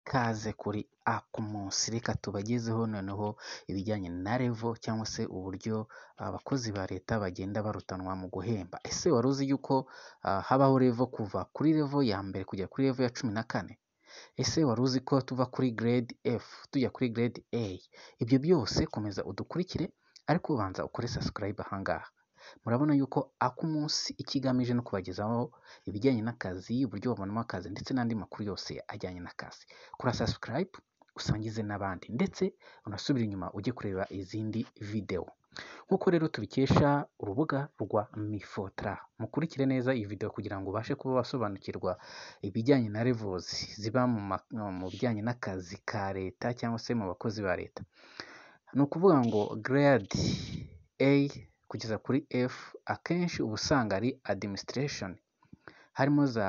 ikaze kuri Akumunsi, reka tubagezeho noneho ibijyanye na revo cyangwa se uburyo abakozi ba leta bagenda barutanwa mu guhemba. Ese wari uzi yuko habaho revo kuva kuri revo ya mbere kugera kuri revo ya cumi na kane? Ese wari uzi ko tuva kuri grade F tujya kuri grade A? Ibyo byose komeza udukurikire ariko ubanza ukore subscribe aha ngaha. Murabona yuko Akumunsi icyo igamije ni ukubagezaho ibijyanye n'akazi, uburyo babonamo akazi ndetse n'andi makuru yose ajyanye n'akazi. Kora subscribe usangize n'abandi ndetse unasubire inyuma ujye kureba izindi videwo. Nk'uko rero tubikesha urubuga rwa Mifotra, mukurikire neza iyi video kugira ngo ubashe kuba wasobanukirwa ibijyanye na revozi ziba mu bijyanye n'akazi ka leta cyangwa se mu bakozi ba leta. Ni ukuvuga ngo grade A kugeza kuri F akenshi uba usanga ari administration, harimo za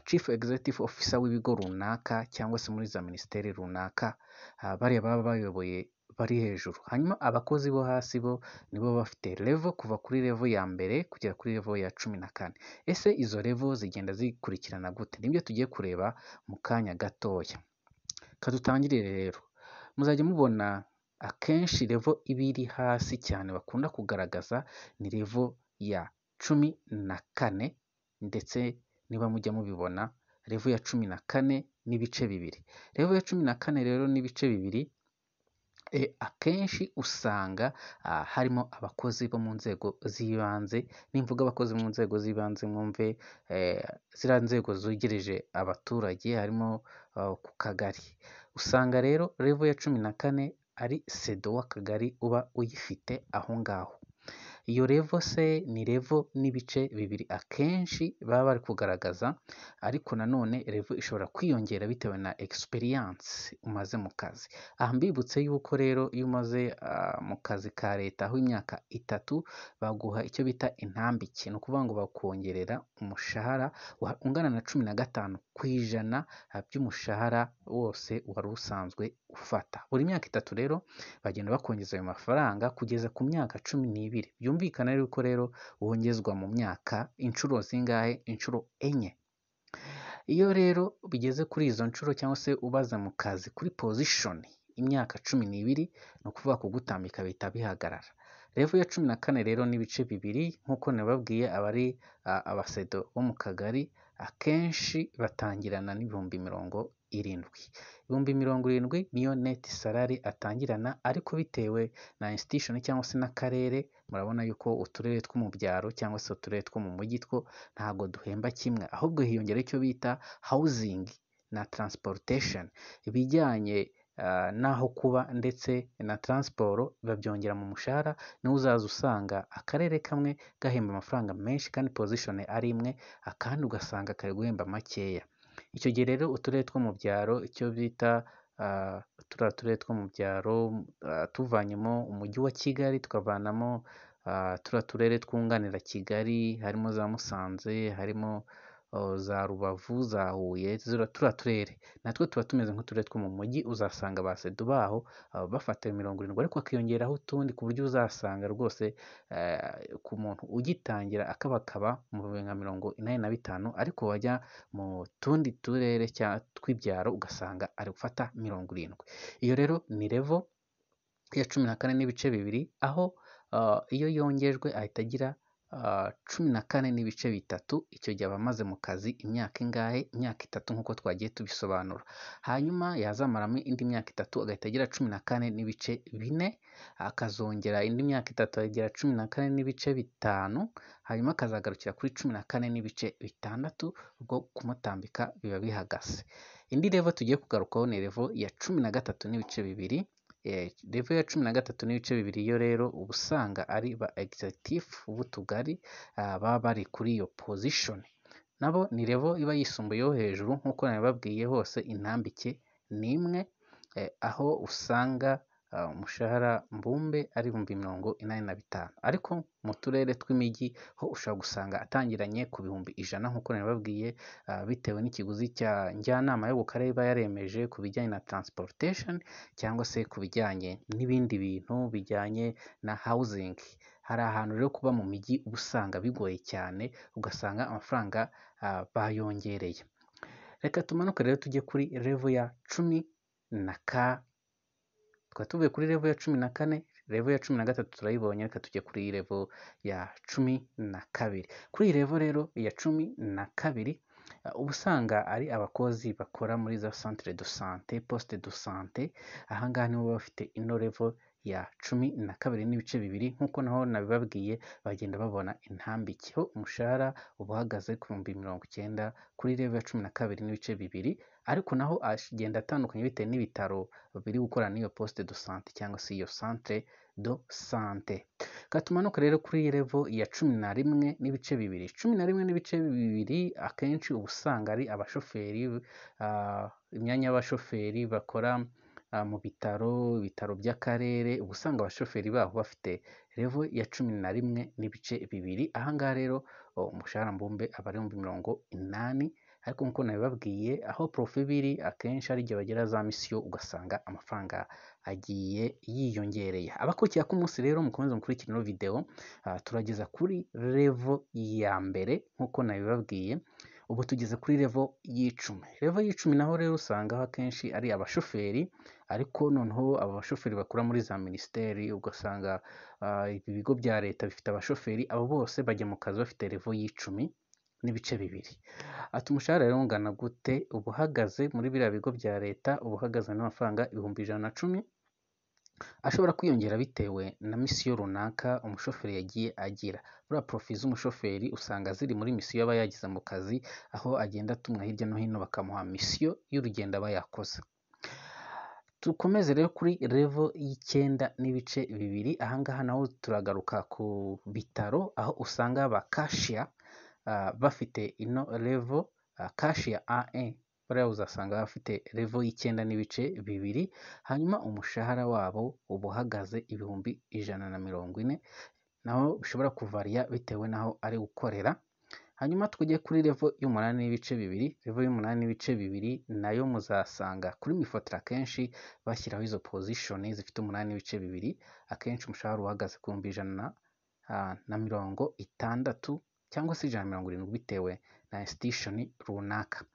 chief executive officer w'ibigo runaka cyangwa se muri za minisiteri runaka, bariya baba bayoboye bari hejuru. Hanyuma abakozi bo hasi bo nibo baba bafite revo kuva kuri revo ya mbere kugera kuri revo ya cumi na kane. Ese izo revo zigenda zikurikirana gute? Nibyo tugiye kureba mu kanya gatoya. Reka dutangirire rero, muzajya mubona akenshi revo iba iri hasi cyane bakunda kugaragaza ni revo ya cumi na kane ndetse niba mujya mubibona revo ya cumi na kane n'ibice bibiri. Revo ya cumi na kane rero n'ibice bibiri akenshi usanga harimo abakozi bo mu nzego z'ibanze, nimvuga abakozi mu nzego z'ibanze mwumve ziriya nzego zegereje abaturage harimo ku kagari. Usanga rero revo ya cumi na kane ari sedo w'akagari uba uyifite aho ngaho. Iyo revo se ni revo n'ibice bibiri akenshi baba bari kugaragaza ariko nanone revo ishobora kwiyongera bitewe na experience umaze mu kazi. Aha mbibutse yuko rero iyo umaze mu kazi ka leta ho imyaka itatu baguha icyo bita intambike, ni ukuvuga ngo bakongerera umushahara ungana na cumi na gatanu ku ijana by'umushahara wose wari usanzwe ufata. Buri myaka itatu rero bagenda bakongeza ayo mafaranga kugeza ku myaka cumi n'ibiri. Byumvikana yuko rero wongezwa mu myaka inshuro zingahe? Inshuro enye. Iyo rero bigeze kuri izo nshuro cyangwa se ubaza mu kazi kuri position imyaka cumi n'ibiri ni ukuvuga kugutambika bihita bihagarara. Revo ya cumi na kane rero n'ibice bibiri nk'uko nababwiye abari abasedo bo mu kagari akenshi batangirana n'ibihumbi mirongo irindwi. Ibihumbi mirongo irindwi niyo neti salari atangirana ariko bitewe na institution cyangwa se n'akarere murabona yuko uturere two mu byaro cyangwa se uturere two mu mujyi two ntabwo duhemba kimwe ahubwo hiyongeraho icyo bita housing na transportation, ibijyanye n'aho kuba ndetse na transport babyongera mu mushahara niho uzaza usanga akarere kamwe gahemba amafaranga menshi kandi position ari imwe, akandi ugasanga kari guhemba makeya. Icyo gihe rero uturere two mu byaro icyo bita turiya turere two mu byaro tuvanyemo umujyi wa Kigali tukavanamo turiya turere twunganira Kigali harimo za Musanze, harimo za Rubavu, za Huye, turiya turere natwo tuba tumeze nk'uturere two mu mujyi uzasanga abasedo baho bafata mirongo irindwi ariko hakiyongeraho utundi ku buryo uzasanga rwose ku muntu ugitangira akabakaba mu bihumbi nka mirongo inani na bitanu ariko wajya mu tundi turere tw'ibyaro ugasanga ari gufata mirongo irindwi. Iyo rero ni revo ya cumi na kane n'ibice bibiri aho iyo yongejwe ahita agira cumi na kane n'ibice bitatu, icyo gihe aba amaze mu kazi imyaka ingahe? Imyaka itatu nk'uko twagiye tubisobanura. Hanyuma yazamaramo indi myaka itatu agahita agira cumi na kane n'ibice bine, akazongera indi myaka itatu akagira cumi na kane n'ibice bitanu, hanyuma akazagarukira kuri cumi na kane n'ibice bitandatu ubwo kumutambika biba bihagaze. Indi revo tugiye kugarukaho ni revo ya cumi na gatatu n'ibice bibiri, revo ya cumi na gatatu n'ibice bibiri yo rero uba usanga ari ba executive b'utugari baba bari kuri iyo position, nabo ni revo iba yisumbuyeho hejuru nk'uko nabibabwiye hose intambike ni imwe, aho usanga umushahara mbumbe ari ibihumbi mirongo inani na bitanu ariko mu turere tw'imijyi ho ushobora gusanga atangiranye ku bihumbi ijana nk'uko nabibabwiye bitewe n'ikiguzi cya njyanama yo ku karere iba yaremeje ku bijyanye na transportation cyangwa se ku bijyanye n'ibindi bintu bijyanye na housing. Hari ahantu rero kuba mu mijyi uba usanga bigoye cyane ugasanga amafaranga bayongereye. Reka tumanuke rero tujye kuri revo ya cumi na ka twari tuvuye kuri revo ya cumi na kane revo ya cumi na gatatu turayibonye reka tujye kuri iyi revo ya cumi na kabiri kuri iyi revo rero ya cumi na kabiri uh, uba usanga ari abakozi bakora muri za centre de sante poste de sante ahangaha nibo baba bafite ino revo ya cumi na kabiri n'ibice bibiri nk'uko naho nabibabwiye bagenda babona intambike ho umushahara uba uhagaze ku bihumbi mirongo icyenda kuri revo ya cumi na kabiri n'ibice bibiri ariko naho agenda atandukanye bitewe n'ibitaro biri gukorana n'iyo poste de sante cyangwa se iyo centre de sante katumanuka rero kuri iyi revo ya cumi na rimwe n'ibice bibiri cumi na rimwe n'ibice bibiri akenshi uba usanga ari abashoferi ah, imyanya y'abashoferi bakora ah, mu bitaro ibitaro by'akarere uba usanga abashoferi baho bafite revo ya cumi na rimwe n'ibice bibiri ahangaha rero oh, umushahara mbumbe aba ari ibihumbi mirongo inani ariko nk'uko nabibabwiye aho profe biri akenshi ari igihe bagera za misiyo ugasanga amafaranga agiye yiyongereye abakurikiye ku munsi rero mukomeze mukurikire ino videwo ah, turageza kuri revo ya mbere nk'uko nabibabwiye ubu tugeze kuri revo y'icumi revo y'icumi naho rero usangaho akenshi ari abashoferi ariko noneho aba bashoferi bakora muri za minisiteri ugasanga ah, ibi bigo bya leta bifite abashoferi abo bose bajya mu kazi bafite revo y'icumi n'ibice bibiri ati umushahara rero ungana gute uba uhagaze muri biriya bigo bya leta uba uhagaze n'amafaranga ibihumbi ijana na cumi ashobora kwiyongera bitewe na misiyo runaka umushoferi yagiye agira buriya porofi z'umushoferi usanga ziri muri misiyo aba yagize mu kazi aho agenda atumwa hirya no hino bakamuha misiyo y'urugendo aba yakoze dukomeze rero kuri revo y'icyenda n'ibice bibiri ahangaha naho turagaruka ku bitaro aho usanga ba kashiya ah, bafite ino revo ah, kashiya ae bariya uzasanga bafite revo y'icyenda n'ibice bibiri hanyuma umushahara wabo uba uhagaze ibihumbi ijana na mirongo ine naho bishobora kuvariya bitewe n'aho ari gukorera hanyuma tujye kuri revo y'umunani n'ibice bibiri revo y'umunani n'ibice bibiri nayo muzasanga kuri mifotora akenshi bashyiraho izo pozishoni zifite umunani n'ibice bibiri akenshi umushahara uhagaze ku bihumbi ijana na, ah, na mirongo itandatu cyangwa se ijana na mirongo irindwi bitewe na institution runaka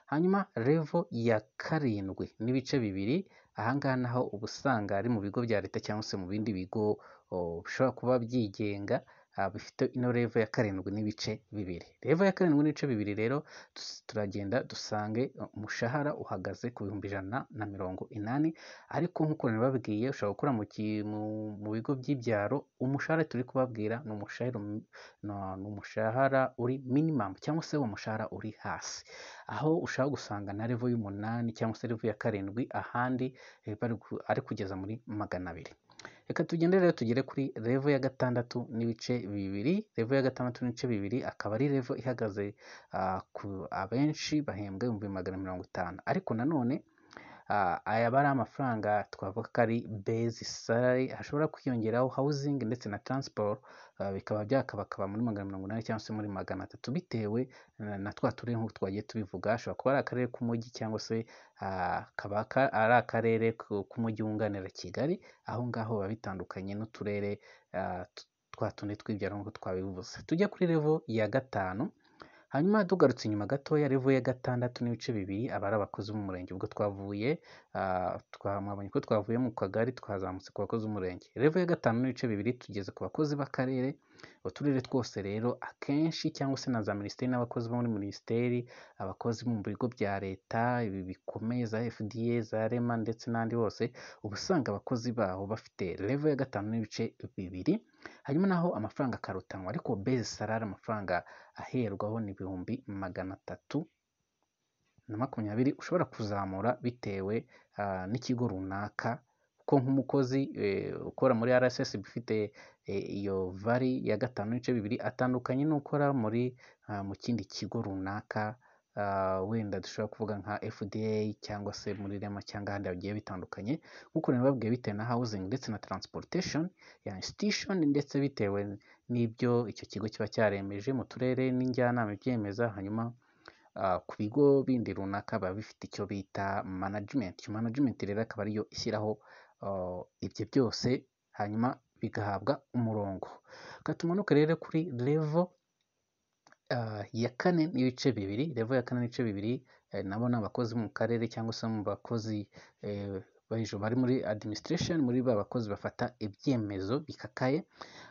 hanyuma revo ya karindwi n'ibice bibiri ahangaha naho uba usanga ari mu bigo bya leta cyangwa se mu bindi bigo o, bishobora kuba byigenga ah, bifite ino revo ya karindwi n'ibice bibiri revo ya karindwi n'ibice bibiri rero tus- turagenda dusange umushahara uhagaze ku bihumbi ijana na mirongo inani ariko nk'uko nabibabwiye ushobora gukora mu, ki- mu, mu bigo by'ibyaro umushahara turi kubabwira ni umushahara m- no- ni umushahara uri minimum cyangwa se umushahara uri hasi aho ushaka gusanga na revo y'umunani cyangwa se revo ya karindwi ahandi eh, bari ku- ari kugeza muri magana abiri reka tugende rero tugere kuri revo ya gatandatu n'ibice bibiri revo ya gatandatu n'ibice bibiri akaba ari revo ihagaze ah, ku abenshi bahembwa ibihumbi magana mirongo itanu ariko nanone Ah, aya aba ari amafaranga twavuga ko ari base salary hashobora kwiyongeraho housing ndetse na transport ah, bikaba byakabakaba muri magana mirongo inani cyangwa se muri magana atatu bitewe na na twa turere nk'uko twagiye tubivuga hashobora kuba ari akarere k'umujyi cyangwa se ah, kaba ka- ari akarere ku- k'umujyi wunganira Kigali aho ngaho biba bitandukanye n'uturere ah, t- twa tundi tw'ibyaro nk'uko twabivuze tujya kuri revo ya gatanu hanyuma tugarutse inyuma gatoya revo ya gatandatu n'ibice bibiri aba ari abakozi b'umurenge ubwo twavuye ah, twa- mwabonye ko twavuye mu kagari twazamutse ku bakozi b'umurenge revo ya gatanu n'ibice bibiri tugeze ku bakozi b'akarere uturere twose rero akenshi cyangwa se na za minisiteri n'abakozi bo muri minisiteri abakozi bo mu bigo bya leta ibi bikomeye za fda za rema ndetse n'andi bose uba usanga abakozi baho bafite revo ya gatanu n'ibice bibiri hanyuma naho amafaranga akarutanwa ariko base salari amafaranga aherwaho ni ibihumbi magana atatu na makumyabiri ushobora kuzamura bitewe ah, n'ikigo runaka kuko nk'umukozi eh, ukora muri RSSB ufite eh, iyo vari ya gatanu n'ibice bibiri atandukanye n'ukora muri ah, mu kindi kigo runaka ah, wenda dushobora kuvuga nka FDA cyangwa se muri Rema cyangwa ahandi hagiye bitandukanye nk'uko nababwiye bitewe na housing ndetse na transportation ya institution ndetse bitewe n'ibyo icyo kigo kiba cyaremeje mu turere n'injyanama ibyemeza hanyuma ah, ku bigo bindi runaka biba bifite icyo bita management iyo management rero akaba ariyo ishyiraho ah, ibyo byose hanyuma bigahabwa umurongo katumanuke rero kuri level ah, ya kane n'ibice bibiri level ya kane n'ibice bibiri nabo ni abakozi mu karere cyangwa se mu bakozi eh, hejuru bari muri administration muri ba bakozi bafata ibyemezo bikakaye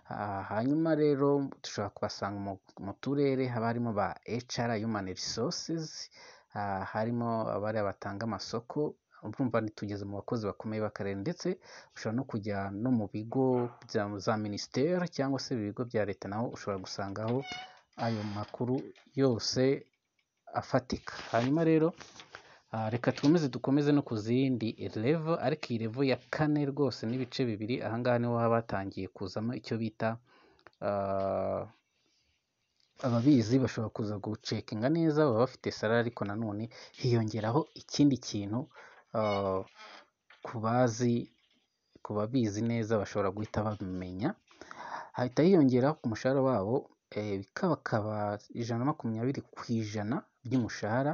Ah, hanyuma rero dushobora kubasanga mu- mu turere haba harimo ba HR human resources ah, harimo abariya batanga amasoko urumva tugeze mu bakozi bakomeye b'akarere ndetse ushobora no kujya no mu bigo bya za minisiteri cyangwa se ibigo bya leta naho ushobora gusangaho ayo makuru yose afatika hanyuma rero ah, reka twemeze dukomeze no ku zindi revo ariko iyi revo ya kane rwose n'ibice bibiri ahangaha niho haba hatangiye kuzamo icyo bita ah, ababizi bashobora kuza gucekinga neza baba bafite salari ariko nanone hiyongeraho ikindi kintu ah, ku bazi ku babizi neza bashobora guhita babimenya hahita hiyongera ku mushahara wabo eh, bikabakaba ijana na makumyabiri ku ijana by'umushahara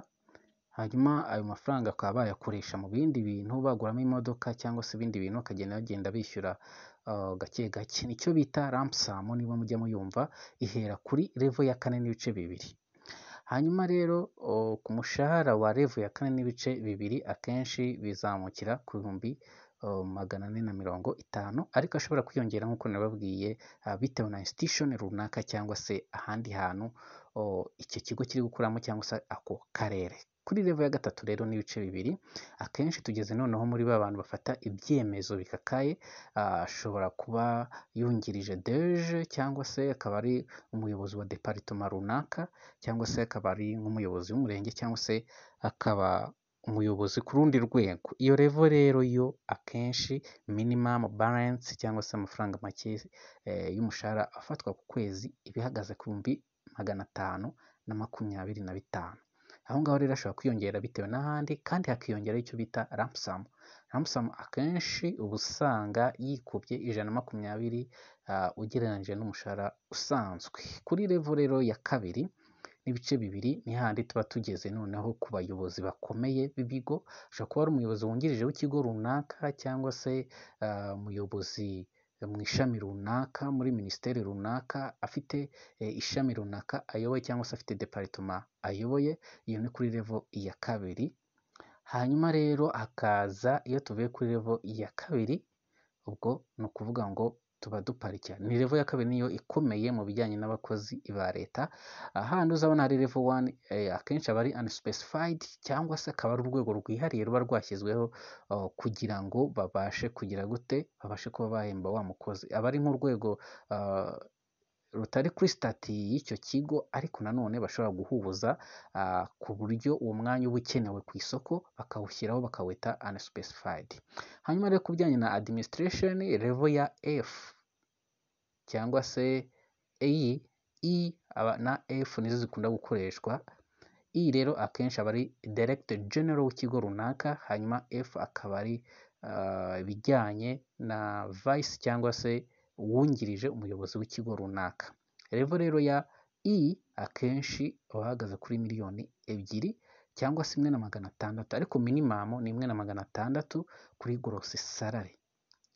hanyuma ayo mafaranga bakaba bayakoresha mu bindi bintu baguramo imodoka cyangwa se ibindi bintu bakagenda bagenda bishyura ah, gake gake nicyo bita rampusamu niba mujya muyumva ihera kuri revo ya kane n'ibice bibiri hanyuma rero o, ku mushahara wa revo ya kane n'ibice bibiri akenshi bizamukira ku bihumbi o, magana ane na mirongo itanu ariko ashobora kwiyongera nk'uko nababwiye ah, bitewe na institution runaka cyangwa se ahandi hantu o, icyo kigo kiri gukoramo cyangwa se ako karere kuri revo ya gatatu rero n'ibice bibiri akenshi tugeze noneho muri ba bantu bafata ibyemezo bikakaye ah, ashobora kuba yungirije deje cyangwa se akaba ari umuyobozi wa deparitoma runaka cyangwa se akaba ari nk'umuyobozi w'umurenge cyangwa se akaba umuyobozi ku rundi rwego iyo revo rero yo akenshi minimum balance cyangwa se amafaranga make eh, y'umushahara afatwa ku kwezi iba ihagaze ku bihumbi magana atanu na makumyabiri na bitanu aho ngaho rero ashobora kwiyongera bitewe n'ahandi kandi hakiyongeraho icyo bita rampsamu rampsamu akenshi uba usanga yikubye ijana na makumyabiri ah, ugereranyije n'umushahara usanzwe kuri revo rero ya kabiri n'ibice bibiri ni hahandi tuba tugeze noneho ku bayobozi bakomeye b'ibigo ushobora kuba ari umuyobozi wungirije w'ikigo runaka cyangwa se ah, umuyobozi mu ishami runaka muri minisiteri runaka afite eh, ishami runaka ayoboye cyangwa se afite deparitoma ayoboye iyo ni kuri revo ya kabiri hanyuma rero hakaza iyo tuvuye kuri revo ya kabiri ubwo ni ukuvuga ngo tuba duparika ni revo ya kabiri niyo ikomeye mu bijyanye n'abakozi ba leta ahandi uzabona hari level one eh, akenshi aba ari unspecified cyangwa se akaba ari urwego rwihariye ruba rwashyizweho oh, kugira ngo babashe kugira gute babashe kuba bahemba wa mukozi aba ari nk'urwego ah, rutari kuri sitati y'icyo kigo ariko nanone bashobora guhuza ah, ku buryo uwo mwanya uba ukenewe ku isoko bakawushyiraho bakawita unspecified hanyuma rero ku bijyanye na administration level ya F cyangwa se iyi i aba na F nizo zikunda gukoreshwa i rero akenshi aba ari director general w'ikigo runaka hanyuma F akaba ari ah, ibijyanye na vice cyangwa se uwungirije umuyobozi w'ikigo runaka revo rero ya i akenshi aba ahagaze kuri miliyoni ebyiri cyangwa se imwe na magana atandatu ariko minimum ni imwe na magana atandatu kuri gross salary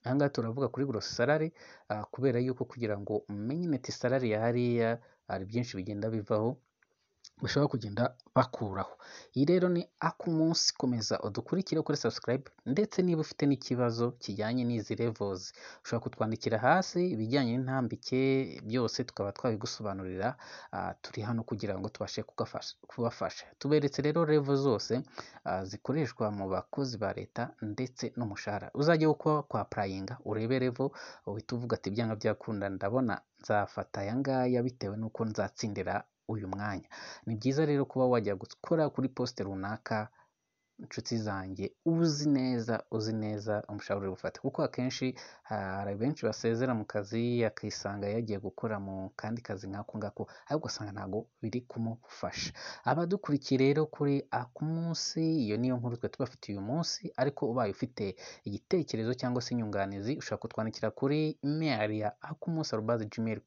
aha ngaha turavuga kuri gross salary ah, kubera yuko kugira ngo umenye net salary ya hariya hari byinshi bigenda bivaho bashobora kugenda bakuraho iyi rero ni akumunsi komeza udukurikire kuri subscribe ndetse niba ufite n'ikibazo kijyanye n'izi levels ushobora kutwandikira hasi ibijyanye n'intambike byose tukaba twabigusobanurira ah, turi hano kugira ngo tubashe kugafasha- kubafasha tuberetse rero level zose ah, zikoreshwa mu bakozi ba leta ndetse n'umushahara uzajya wo kuba kwapurayinga urebe level uhita uvuga ati byanga byakunda ndabona nzafata aya ngaya bitewe n'uko nzatsindira uyu mwanya ni byiza rero kuba wajya gukora kuri posite runaka inshuti zanjye uzi neza uzi neza umushahara uri bufate kuko akenshi hari benshi basezera mu kazi akisanga yagiye gukora mu kandi kazi nk'ako ngako ariko ugasanga ntabwo biri kumufasha abadukurikiye rero kuri ako munsi iyo niyo nkuru twe tubafitiye uyu munsi ariko ubaye ufite igitekerezo cyangwa se inyunganizi ushobora kutwandikira kuri email ya akumunsi arubazi gmail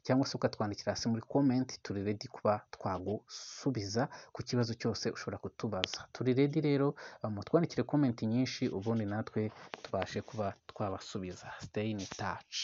cyangwa se ukatwandikira hasi muri comment turi ready kuba twagusubiza ku kibazo cyose ushobora kutubaza turi ready rero uh, mutwandikire comment nyinshi ubundi natwe tubashe kuba twabasubiza stay in touch